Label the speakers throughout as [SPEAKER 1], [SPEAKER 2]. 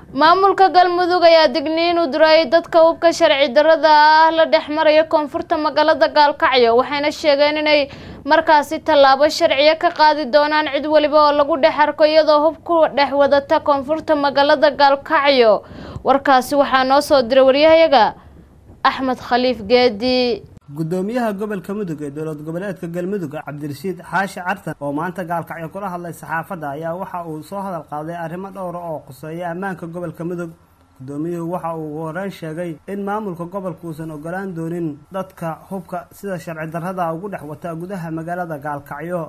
[SPEAKER 1] maamulka galmudug ayaa digniin u diray dadka hubka sharci darada ah la dhex maraya koonfurta magaalada gaalkacyo waxayna sheegeen inay markaasi tallaabo sharciya ka qaadi doonaan cid waliba oo lagu dhex arko iyadoo hub ku dhex wadata koonfurta magaalada gaalkacyo warkaasi waxaa noo soo diray waryahayaga axmed khaliif geedi
[SPEAKER 2] gudoomiyaha gobolka mudug ee dowlad goboleedka galmudug cabdirashiid xaashi cartan oo maanta gaalkacyo kula hadlay saxaafadda ayaa waxa uu soo hadal qaaday arrimo dhowra oo quseeya ammaanka gobolka mudug gudoomiyuhu waxa uu ugu horeyn sheegay in maamulka gobolka uusan ogolaan doonin dadka hubka sida sharci darrada ugu dhex wata gudaha magaalada gaalkacyo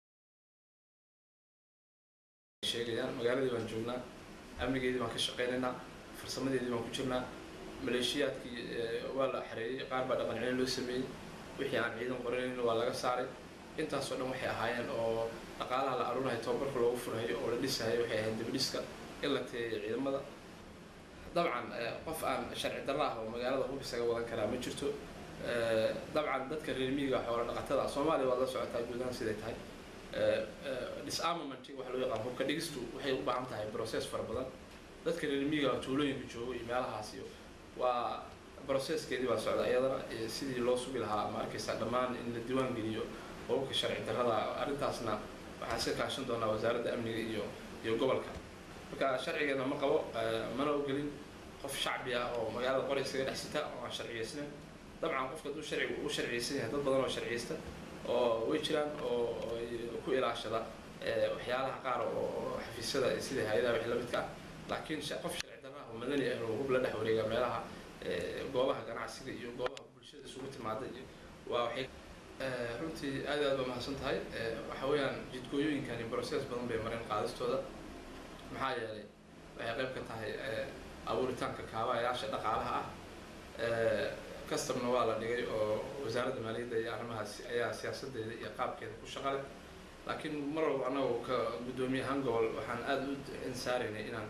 [SPEAKER 3] sheegayaan magaaladii baan joognaa amnigeedii baan ka shaqaynaynaa farsamadeedii baan ku jirnaa maleeshiyaadkii waa la xareeyey qaar baa dhaqan celin loo sameeyey wixii aan ciidan qoranayn waa laga saaray intaasoo dhan waxay ahaayeen oo dhaqaalaha la aruunayo tababarka loogu furayo oo la dhisayo waxay ahayd dibdhiska in la teeyo ciidamada dabcan qof aan sharci darro ah oo magaalada hub isaga wadan karaa ma jirto dabcan dadka reer miyiga xoola dhaqatada soomaaliya waad la socotaa guud ahaan siday tahay disarmament waxa loo yaqaan hubka dhigistu waxay u baahan tahay process fara badan dadka reer miyiga tuulooyinka joogo iyo meelahaas iyo waa processkeedii baa socda iyadana sidii loo sugi lahaa ma arkaysaa dhammaan in la diiwaan geliyo hubabka sharci darrada arrintaasna waxaan iska kaashan doonaa wasaaradda amniga iyo iyo gobolka marka sharcigeena ma qabo mana ogelin qof shacbi ah oo magaalada qori isaga dhex sita oo aan sharciyeysnayn dabcan qofka hadduu sharcigu u sharciyeysan yahay dad badan oo sharciyeysta oo way jiraan oo ku ilaashada waxyaalaha qaar oo xafiisyada sida hay-adaha wixii la midka ah laakiin qof sharci darra ah oo madani ah oo hub la dhex wareega meelaha goobaha ganacsiga iyo goobaha bulshada isugu timaada iyo waa waxay runtii aad aad ba mahadsan tahay waxa weeyaan jidgooyooyinkani process badan bay mareen qaadistooda maxaa yeelay waxay qayb ka tahay abuuritaanka kaabayaasha dhaqaalaha ah customna waa la dhigay oo wasaaradda maaliyadda iyo arrimahaas ayaa siyaasadeeda iyo qaabkeeda ku shaqale laakiin mar walba annagu ka guddoomiye ahaan gobol waxaan aada u insaaraynay inaan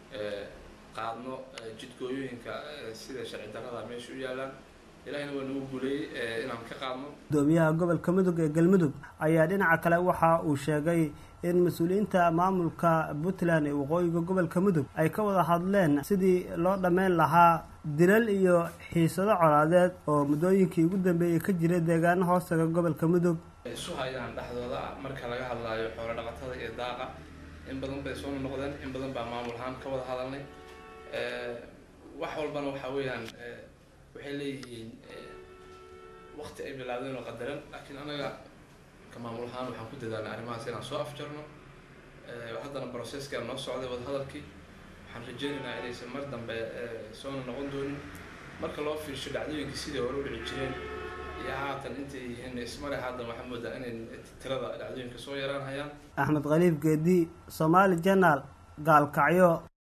[SPEAKER 3] qaadno jidgooyooyinka sida sharci darrada meesha u yaalaan ilahina waa nagu guuleeyey inaan ka qaadno
[SPEAKER 2] gudoomiyaha gobolka mudug ee galmudug ayaa dhinaca kale waxa uu sheegay in mas-uuliyiinta maamulka puntland ee waqooyiga gobolka mudug ay ka wada hadleen sidii loo dhammayn lahaa dilal iyo xiisado colaadeed oo muddooyinkii ugu dambeeyey ka jira deegaano hoostaga gobolka mudug
[SPEAKER 3] isu hayaan dhexdooda marka laga hadlaayo xoolo dhaqatada iyo daaqa in badan bay soo noqdeen in badan baa maamul ahaan ka wada hadalnay wax walbana waxa weeyaan waxay leeyihiin waqti ay bilaabdeen oo qadaran laakiin anaga ka maamul ahaan waxaan ku dadaalnay arrimahaas inaan soo afjarno haddana processki aan noo socday wadahadalkii waxaan rajeynaynaa inaysan mar dambe soona noqon doonin marka loo fiirsho dhacdooyinkii sidii hore u dhici jireen iyo haatan intay yihiin ismale haatan waxaa moodaa inay tirada dhacdooyinka soo yaraan hayaan
[SPEAKER 2] axmed khaliif geedi somaali janaal gaalkacyo